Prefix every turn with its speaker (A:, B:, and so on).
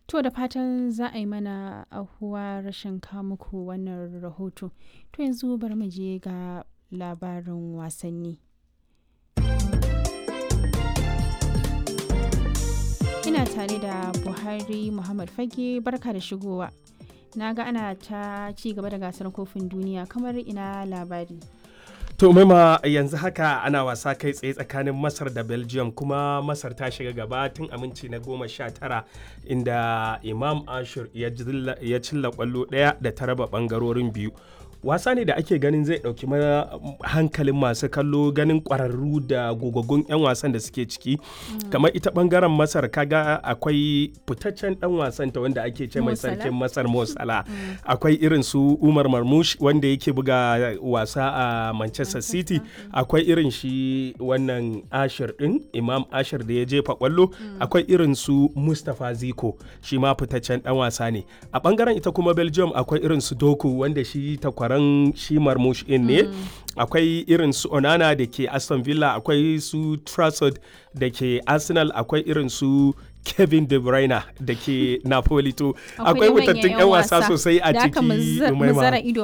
A: To da fatan za a yi mana ahuwa rashin muku wannan rahoto. To yanzu bari mu je ga labarin wasanni. Ina tare da Buhari Muhammad Fage barka da shigowa. Na ga ana ta ci gaba da gasar kofin duniya kamar ina labari.
B: To maima yanzu haka ana wasa kai tsaye tsakanin Masar da Belgium kuma Masar ta shiga gaba tun aminci na goma sha tara inda Imam Ashur ya cilla kwallo ɗaya da ta raba ɓangarorin biyu. wasa ne da ake ganin zai ɗauki hankalin masu kallo ganin ƙwararru da gogaggun 'yan wasan da suke ciki kamar ita ɓangaren masar kaga akwai fitaccen ɗan wasan ta wanda ake ce mai sarkin masar mosala akwai irin su umar marmush wanda yake buga wasa a manchester city akwai irin shi wannan ashir ɗin imam ashir da ya jefa kwallo akwai irin su mustapha ziko shi ma fitaccen ɗan wasa ne a ɓangaren ita kuma belgium akwai irin su doku wanda shi ta kwaran shi marmush in ne akwai irin su onana da ke aston villa akwai su trafford da ke arsenal akwai irin su kevin de bruyne da ke napoli to akwai mutattun 'yan wasa sosai a ciki
A: ido